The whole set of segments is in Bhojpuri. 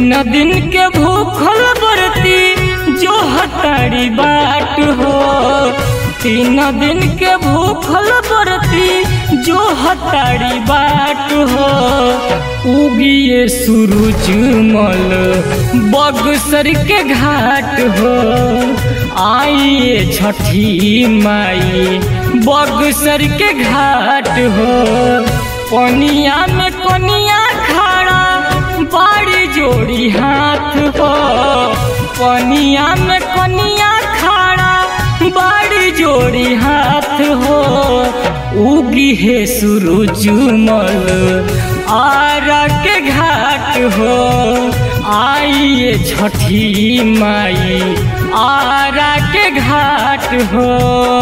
तीन दिन के भूखल बरती जो हतारी बाट हो तीन दिन के भूखल बरती जो हतारी बाट हो उगिए सूरज मल बगसर के घाट हो आइए छठी माई बगसर के घाट हो पनिया में कनिया खड़ा बाड़ी जोड़ी हाथ हो पनिया में कनिया खड़ा बाड़ी जोड़ी हाथ हो उगी है सूरज मल आरा के घाट हो आइए छठी माई आरा के घाट हो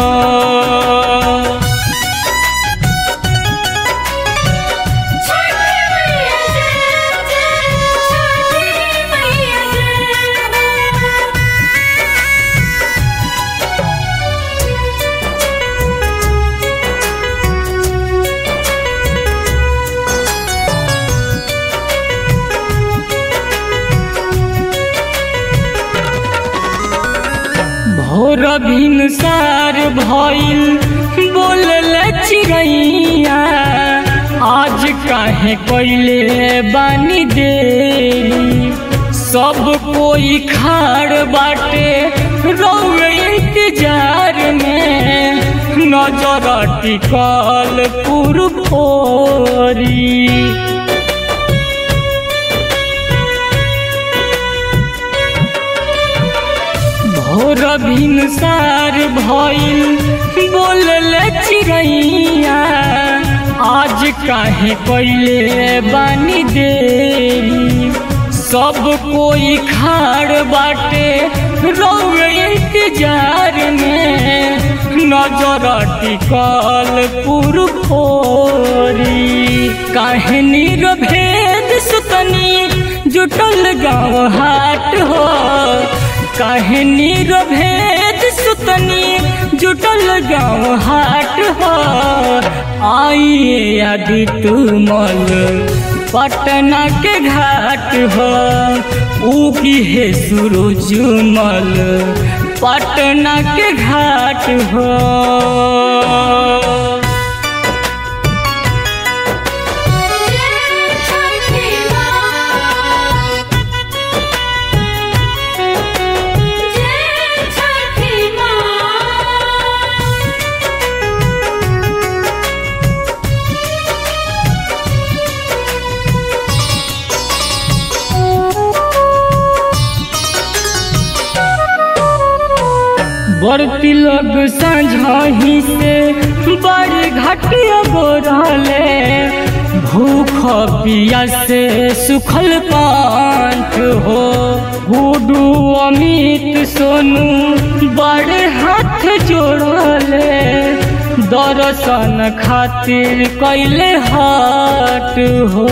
छठी मैया जय जय छठी मैया जय भोर भिनसार भइल बोलल चिड़ैया आज काहे कैले बानी देरी सब कोई खाड़ बाटे रौए इंतजार में नजर टिकल पुरफोरी भोर भिनसार भइल बोलल चिड़ैया आज काहे कैले बानी देरी सब कोई खाड़ बाटे रौए इंतजार में नजर टिकल पुरफोरी काहे निरभेद सुतनी जुटल गाँव हाट हो काहे निरभेद सुतनी जुटल गाँव हाट हो आइए आदित्य मल पटना के घाट हो उगी है सूरज मल पटना के घाट हो जय छठी माँ जय छठी माँ बरती लोग साझही से बड़ घटिया गोरले भूख पिया से सुखल पांच हो गुडू अमित सोनू बड़े हाथ जोड़ले दर्शन खातिर कैले हाट हो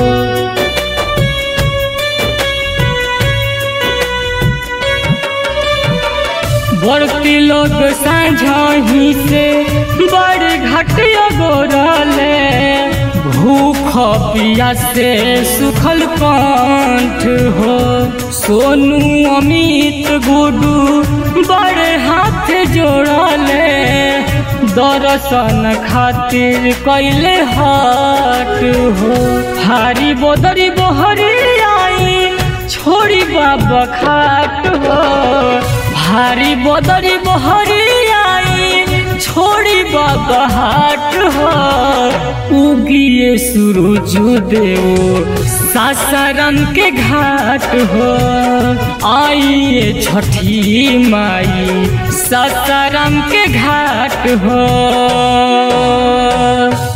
बरती लोग साझही से बड़ घटिया गोरले भूख पिया से सुखल कंठ हो सोनू अमित गुडू बड़ हाथ जोड़ले दर्शन खातिर कैले हाट हो हारी बोदरी बोहरी आई छोड़ी बाबा खाट हो भारी बदरी बहरी आई छोड़ी बाबा हाट हो उगिए सूरज देव सासाराम के घाट हो आइए छठी माई सासाराम के घाट हो